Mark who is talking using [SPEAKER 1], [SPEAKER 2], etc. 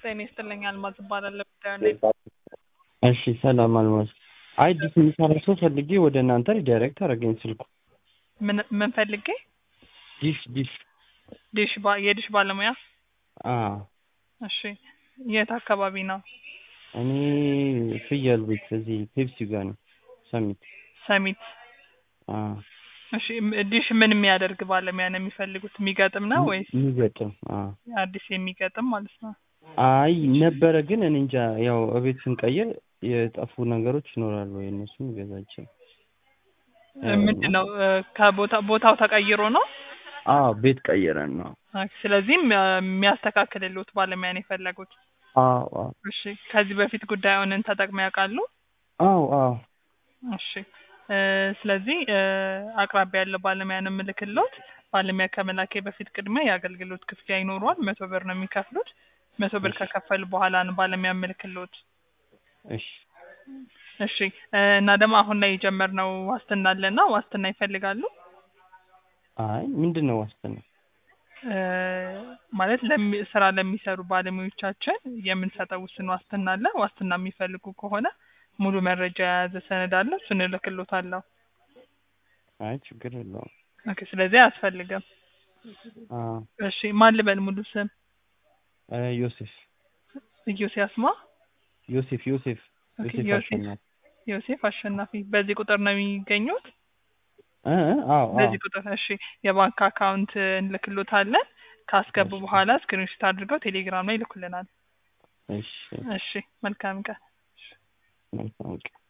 [SPEAKER 1] ጤና ይስጥልኝ አልማዝ እባላለሁ። ጉዳዩን
[SPEAKER 2] እሺ ሰላም አልማዝ። አይ ዲስ የሚሰራ ሰው ፈልጌ ወደ እናንተ ዳይሬክት አደረገኝ ስልኩ።
[SPEAKER 1] ምን ምን ፈልጌ?
[SPEAKER 2] ዲሽ ዲሽ
[SPEAKER 1] ዲሽ ባ የዲሽ ባለሙያ።
[SPEAKER 2] አ
[SPEAKER 1] እሺ የት አካባቢ ነው?
[SPEAKER 2] እኔ ፍየል ቤት እዚህ ፔፕሲ ጋር ነው ሰሚት።
[SPEAKER 1] ሰሚት።
[SPEAKER 2] አ
[SPEAKER 1] እሺ ም- ዲሽ ምን የሚያደርግ ባለሙያ ነው የሚፈልጉት? የሚገጥም ነው ወይስ
[SPEAKER 2] የሚገጥም አ
[SPEAKER 1] አዲስ የሚገጥም ማለት ነው?
[SPEAKER 2] አይ ነበረ ግን እኔ እንጃ ያው እቤት ስንቀይር የጠፉ ነገሮች ይኖራሉ ወይ እነሱን ገዛችን።
[SPEAKER 1] ምንድን ነው እ፣ ከቦታ ቦታው ተቀይሮ ነው?
[SPEAKER 2] አዎ ቤት ቀይረን ነው።
[SPEAKER 1] ኦኬ፣ ስለዚህም እ፣ የሚያስተካክልልዎት ባለሙያ ነው የፈለጉት።
[SPEAKER 2] አዎ አዎ
[SPEAKER 1] እሺ ከዚህ በፊት ጉዳዩን ተጠቅመው ያውቃሉ?
[SPEAKER 2] አዎ አዎ
[SPEAKER 1] እሺ እ፣ ስለዚህ እ፣ አቅራቢያ ያለው ባለሙያ ነው የምልክልዎት። ባለሙያ ከመላኬ በፊት ቅድሚያ የአገልግሎት ክፍያ ይኖረዋል። መቶ ብር ነው የሚከፍሉት። መቶ ብር ከከፈሉ በኋላ ነው ባለሙያ የምልክልዎት።
[SPEAKER 2] እሺ
[SPEAKER 1] እሺ እ፣ እና ደግሞ አሁን ላይ የጀመርነው ዋስትና አለና ዋስትና ይፈልጋሉ?
[SPEAKER 2] አይ ምንድን ነው ዋስትና?
[SPEAKER 1] እ፣ ማለት ለሚ- ስራ ለሚሰሩ ባለሙያዎቻችን የምንሰጠው ውስን ዋስትና አለ። ዋስትና የሚፈልጉ ከሆነ ሙሉ መረጃ የያዘ ሰነድ አለ። እሱን እልክልዎታለሁ።
[SPEAKER 2] አይ ችግር የለውም።
[SPEAKER 1] ኦኬ፣ ስለዚህ አያስፈልግም።
[SPEAKER 2] አ
[SPEAKER 1] እሺ ማን ልበል ሙሉ ስም?
[SPEAKER 2] እ ዮሴፍ
[SPEAKER 1] ኢዮስያስ ማ?
[SPEAKER 2] ዮሴፍ ዮሴፍ
[SPEAKER 1] ኦኬ፣
[SPEAKER 2] ዮሴፍ
[SPEAKER 1] ዮሴፍ
[SPEAKER 2] አሸናፊ
[SPEAKER 1] ዮሴፍ አሸናፊ። በዚህ ቁጥር ነው የሚገኙት?
[SPEAKER 2] እ እ አዎ አዎ
[SPEAKER 1] በዚህ ቁጥር እሺ። የባንክ አካውንት እንልክሎታለን። ካስገቡ
[SPEAKER 2] እሺ።
[SPEAKER 1] በኋላ ስክሪንሾት አድርገው ቴሌግራም ላይ ይልኩልናል።
[SPEAKER 2] እሺ
[SPEAKER 1] እሺ፣ መልካም ቀን።
[SPEAKER 2] መልካም ቀን